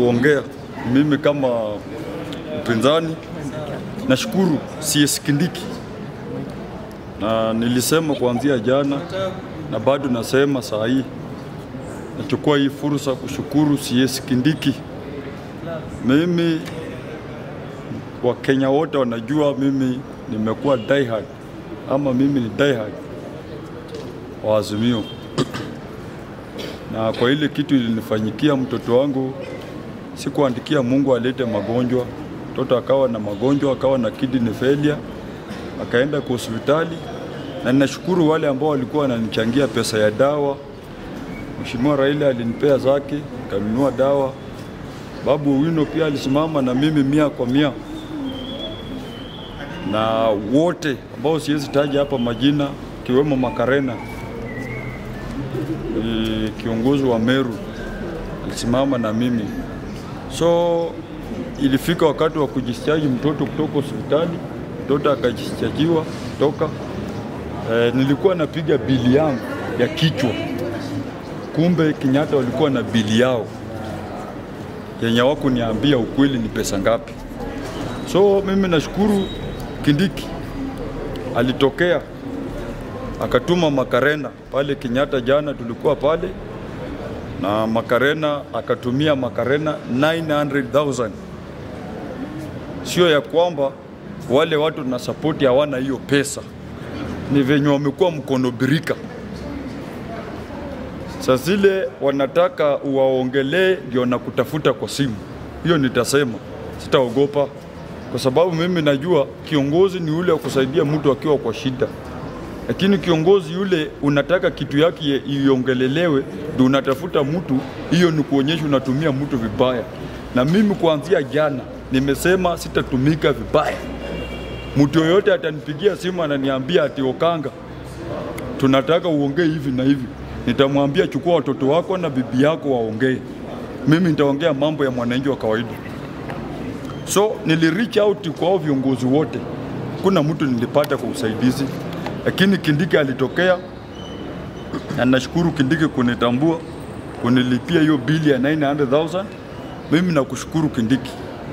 kuongea mimi kama mpinzani. Nashukuru CS Kindiki na nilisema kuanzia jana na bado nasema saa hii, nachukua hii fursa kushukuru CS Kindiki. Mimi Wakenya wote wanajua mimi nimekuwa diehard ama mimi ni diehard wa Azimio, na kwa ile kitu ilinifanyikia mtoto wangu, sikuandikia Mungu alete magonjwa. Mtoto akawa na magonjwa, akawa na kidney failure, akaenda kwa hospitali, na ninashukuru wale ambao walikuwa wananichangia pesa ya dawa. Mheshimiwa Raila alinipea zake, kanunua dawa. Babu Owino pia alisimama na mimi mia kwa mia, na wote ambao siwezi taja hapa majina, kiwemo Makarena ni kiongozi wa Meru alisimama na mimi. So ilifika wakati wa kujichaji mtoto kutoka hospitali, mtoto akajichajiwa toka. E, nilikuwa napiga bili yangu ya kichwa, kumbe Kenyatta walikuwa na bili yao yenye hawakuniambia ukweli ni pesa ngapi. So mimi nashukuru Kindiki alitokea akatuma Makarena pale Kenyatta. Jana tulikuwa pale na Makarena akatumia Makarena 900,000. Sio ya kwamba wale watu na sapoti hawana hiyo pesa, ni venye wamekuwa mkono birika. Saa zile wanataka uwaongelee ndio na kutafuta kwa simu, hiyo nitasema, sitaogopa kwa sababu mimi najua kiongozi ni ule wa kusaidia mtu akiwa kwa shida lakini kiongozi yule unataka kitu yake iongelelewe, ndio unatafuta mtu, hiyo ni kuonyesha unatumia mtu vibaya. Na mimi kuanzia jana nimesema sitatumika vibaya. Mtu yoyote atanipigia simu ananiambia ati Okanga, tunataka uongee hivi na hivi, nitamwambia chukua watoto wako na bibi yako waongee, mimi nitaongea mambo ya mwananchi wa kawaida. So nili reach out kwa hao viongozi wote, kuna mtu nilipata kwa usaidizi lakini Kindiki alitokea na nashukuru Kindiki kunitambua kunilipia hiyo bili ya 900,000. Mimi nakushukuru Kindiki,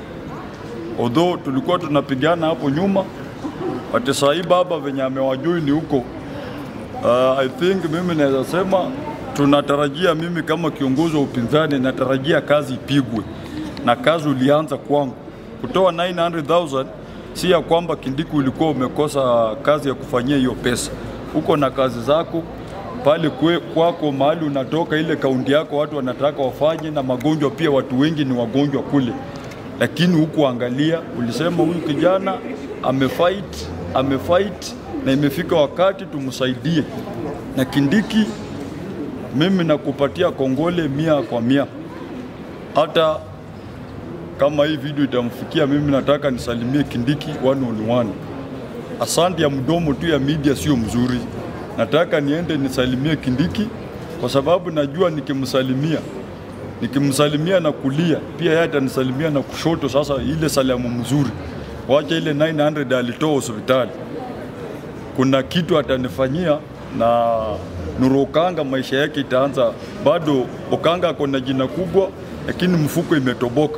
although tulikuwa tunapigana hapo nyuma, ati saa hii baba venye amewajui ni huko. Uh, I think mimi naweza sema tunatarajia, mimi kama kiongozi wa upinzani natarajia kazi ipigwe, na kazi ulianza kwangu kutoa 900,000 si ya kwamba Kindiki ulikuwa umekosa kazi ya kufanyia hiyo pesa. Uko na kazi zako pale kwe, kwako mahali unatoka, ile kaunti yako watu wanataka wafanye, na magonjwa pia, watu wengi ni wagonjwa kule, lakini huku angalia, ulisema huyu kijana amefight, amefight na imefika wakati tumsaidie. Na Kindiki, mimi nakupatia kongole mia kwa mia, hata kama hii video itamfikia, mimi nataka nisalimie Kindiki one on one. Asante ya mdomo tu ya media sio mzuri, nataka niende nisalimie Kindiki kwa sababu najua nikimsalimia nikimsalimia na kulia pia yeye atanisalimia na kushoto. Sasa ile salamu mzuri, wacha ile 900 alitoa hospitali, kuna kitu atanifanyia na Nuru Okanga, maisha yake itaanza. Bado Okanga ako na jina kubwa, lakini mfuko imetoboka.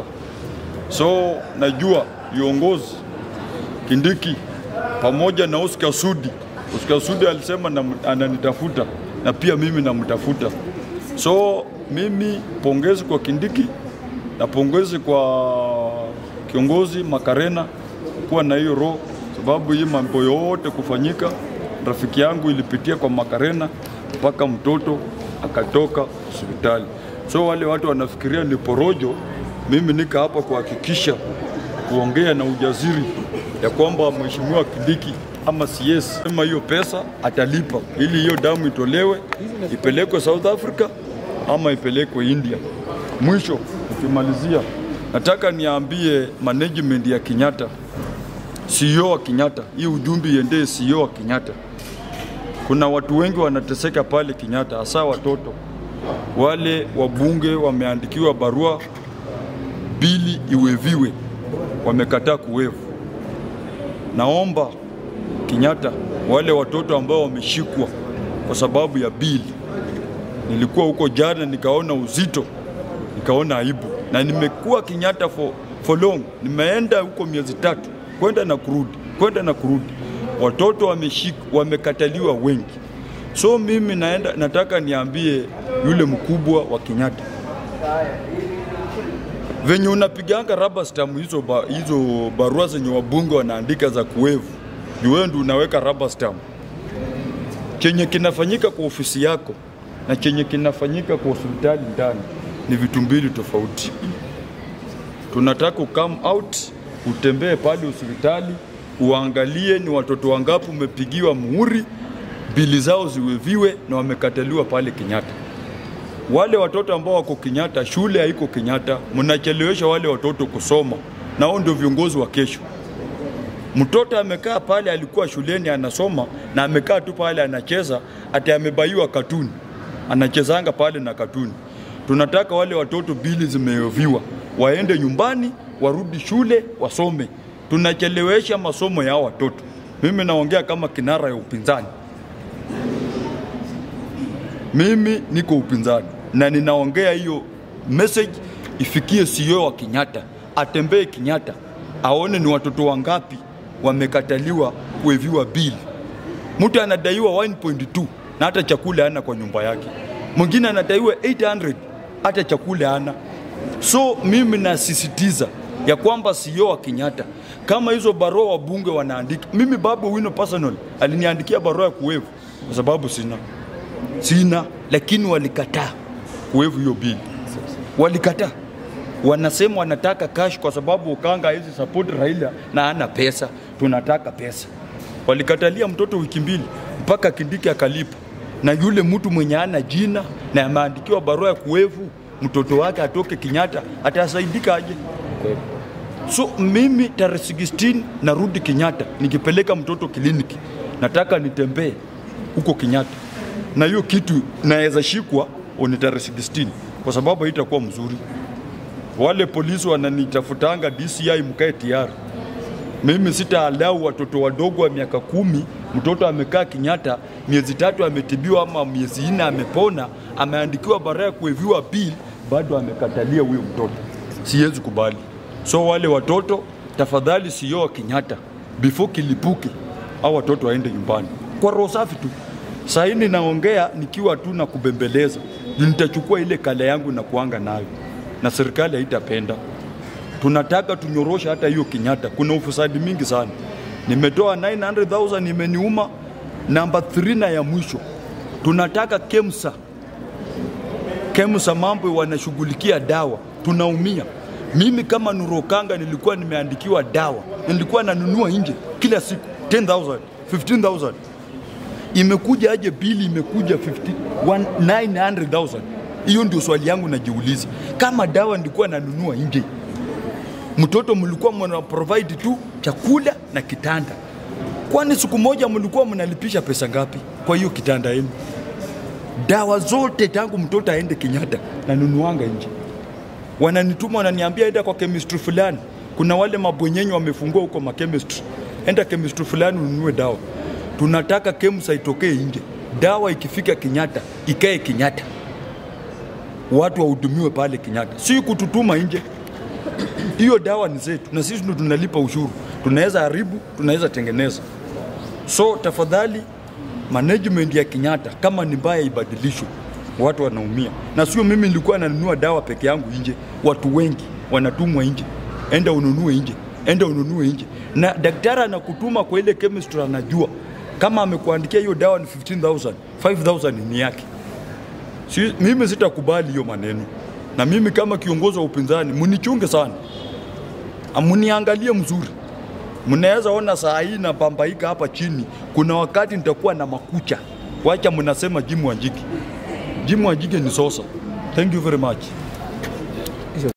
So najua viongozi Kindiki pamoja na Oscar Sudi. Oscar Sudi alisema na, ananitafuta na pia mimi namtafuta. So mimi pongezi kwa Kindiki na pongezi kwa kiongozi Makarena kuwa na hiyo roho, sababu hii mambo yote kufanyika, rafiki yangu ilipitia kwa Makarena mpaka mtoto akatoka hospitali. So wale watu wanafikiria ni porojo, mimi nika hapa kuhakikisha kuongea na ujasiri ya kwamba mheshimiwa Kindiki ama CS sema hiyo pesa atalipa ili hiyo damu itolewe ipelekwe South Africa ama ipelekwe India. Mwisho ukimalizia, nataka niambie management ya Kenyatta, CEO wa Kenyatta, hii ujumbe iendee CEO wa Kenyatta. Kuna watu wengi wanateseka pale Kenyatta, hasa watoto wale wabunge wameandikiwa barua bili iweviwe, wamekataa kuwevu. Naomba Kenyatta, wale watoto ambao wameshikwa kwa sababu ya bili, nilikuwa huko jana nikaona uzito, nikaona aibu na nimekuwa Kenyatta for, for long. Nimeenda huko miezi tatu kwenda na kurudi, kwenda na kurudi, watoto wameshik, wamekataliwa wengi. So mimi naenda, nataka niambie yule mkubwa wa Kenyatta venye unapiganga rubber stamp hizo, ba, hizo barua zenye wabunge wanaandika za kuwevu, ni wewe ndio unaweka rubber stamp. Chenye kinafanyika kwa ofisi yako na chenye kinafanyika kwa hospitali ndani ni vitu mbili tofauti. Tunataka ukam out utembee pale hospitali uangalie ni watoto wangapi umepigiwa muhuri, bili zao ziweviwe na wamekataliwa pale Kenyatta. Wale watoto ambao wako Kenyatta, shule haiko Kenyatta, mnachelewesha wale watoto kusoma, na hao ndio viongozi wa kesho. Mtoto amekaa pale, alikuwa shuleni anasoma na amekaa tu pale anacheza, ati amebaiwa katuni, anachezanga pale na katuni. Tunataka wale watoto bili zimeoviwa, waende nyumbani, warudi shule, wasome. Tunachelewesha masomo ya hao watoto. Mimi naongea kama kinara ya upinzani. Mimi niko upinzani na ninaongea hiyo message ifikie CEO wa Kenyatta, atembee Kenyatta, aone ni watoto wangapi wamekataliwa kueviwa bili. Mtu anadaiwa 1.2 na hata chakula hana kwa nyumba yake, mwingine anadaiwa 800 hata chakula hana. So mimi nasisitiza ya kwamba CEO wa Kenyatta, kama hizo barua wabunge wanaandika, mimi Babu Wino personal aliniandikia barua ya kuwevu kwa sababu sina sina, lakini walikataa kuwevu hiyo bili, walikataa. Wanasema wanataka cash kwa sababu Ukanga hizi support Raila na ana pesa, tunataka pesa. Walikatalia mtoto wiki mbili mpaka Kindiki akalipa, na yule mtu mwenye ana jina na ameandikiwa barua ya kuwevu mtoto wake atoke Kenyatta, atasaidika aje? So mimi tarehe 16 narudi Kenyatta nikipeleka mtoto kliniki, nataka nitembee huko Kenyatta na hiyo kitu naweza shikwa ni tarehe 16 kwa sababu haitakuwa mzuri. Wale polisi wananitafutanga DCI, mkae tayari. Mimi sitaalau watoto wadogo wa miaka kumi, mtoto amekaa Kenyatta miezi tatu ametibiwa ama miezi nne amepona, ameandikiwa barua ya kueviwa bill, bado amekatalia huyo mtoto. Siwezi kubali. So wale watoto tafadhali, CEO wa Kenyatta, before kilipuke, au watoto waende nyumbani kwa roho safi tu. Saini naongea nikiwa tu na kubembeleza, juu nitachukua ile kale yangu na kuanga nayo, na serikali haitapenda. Tunataka tunyorosha hata hiyo Kenyatta, kuna ufisadi mingi sana. Nimetoa 900,000 imeniuma. Namba 3 na ya mwisho, tunataka KEMSA, KEMSA mambo wanashughulikia dawa, tunaumia. Mimi kama Nurokanga nilikuwa nimeandikiwa dawa, nilikuwa nanunua nje kila siku 10,000 15,000 imekuja aje bili imekuja 50 900,000 hiyo ndio swali yangu najiuliza kama dawa nilikuwa nanunua nje mtoto mlikuwa mna provide tu chakula na kitanda kwani siku moja mlikuwa mnalipisha pesa ngapi kwa hiyo kitanda yenu dawa zote tangu mtoto aende Kenyatta nanunuanga nje wananituma wananiambia enda kwa chemistry fulani kuna wale mabwenyenyi wamefungua huko ma chemistry enda chemistry fulani ununue dawa tunataka KEMSA itokee nje, dawa ikifika Kenyatta ikae Kenyatta, watu wahudumiwe pale Kenyatta, si kututuma nje. Hiyo dawa ni zetu na sisi ndio tunalipa ushuru, tunaweza haribu, tunaweza tengeneza. So tafadhali, management ya Kenyatta kama ni mbaya ibadilishwe, watu wanaumia, na sio mimi nilikuwa nanunua dawa peke yangu nje, watu wengi wanatumwa nje, enda ununue nje, enda ununue nje, na daktari anakutuma kwa ile chemistry, anajua kama amekuandikia hiyo dawa ni 15000 5000 ni yake. Si, mimi sitakubali hiyo maneno, na mimi kama kiongozi wa upinzani munichunge sana, amuniangalie mzuri. Mnaweza ona saa hii napambaika hapa chini, kuna wakati nitakuwa na makucha. Wacha mnasema Jim Wanjigi. Jim Wanjigi ni sosa. Thank you very much.